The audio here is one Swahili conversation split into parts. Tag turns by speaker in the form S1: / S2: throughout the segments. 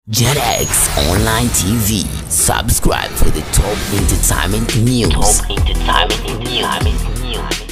S1: JetX Online TV. Subscribe for the top entertainment news. Top entertainment news.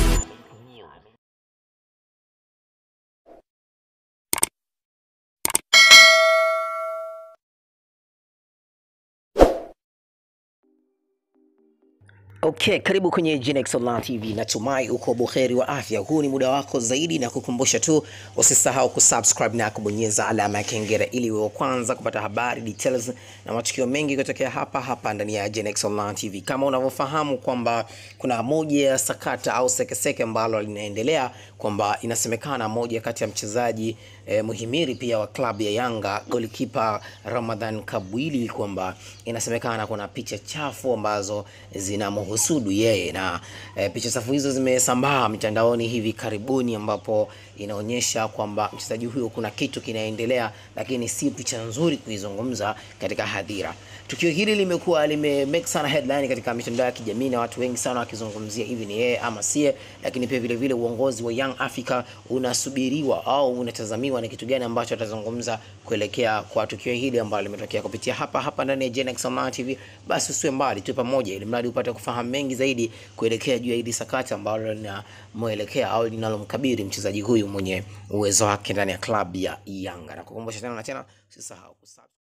S1: Okay, karibu kwenye Genex Online TV. Natumai uko buheri wa afya. Huu ni muda wako zaidi, na kukumbusha tu usisahau kusubscribe na kubonyeza alama ya kengele ili uwe wa kwanza kupata habari details na matukio mengi kutokea hapa hapa ndani ya Genex Online TV. Kama unavyofahamu kwamba kuna moja ya sakata au sekeseke ambalo linaendelea kwamba inasemekana moja kati ya mchezaji eh, muhimiri pia wa klabu ya Yanga golikipa Ramadhan Kabwili kwamba inasemekana kuna picha chafu ambazo zinamhusudu yeye na e, picha chafu hizo zimesambaa mitandaoni hivi karibuni, ambapo inaonyesha kwamba mchezaji huyo kuna kitu kinaendelea, lakini si picha nzuri kuizungumza katika hadhira. Tukio hili limekuwa lime make sana headline katika mitandao ya kijamii na watu wengi sana wakizungumzia hivi ni yeye ama sie, lakini pia vile vile uongozi wa Young Africa unasubiriwa au unatazamiwa ni kitu gani ambacho atazungumza kuelekea kwa tukio hili ambalo limetokea kupitia hapa hapa ndani ya Genex Online TV. Basi usiwe mbali, tuwe pamoja ili mradi upate kufahamu mengi zaidi kuelekea juu ya hili sakata ambalo linamwelekea au linalomkabiri mchezaji huyu mwenye uwezo wake ndani ya klabu ya Yanga. Na kukumbusha tena na tena, usisahau kusubscribe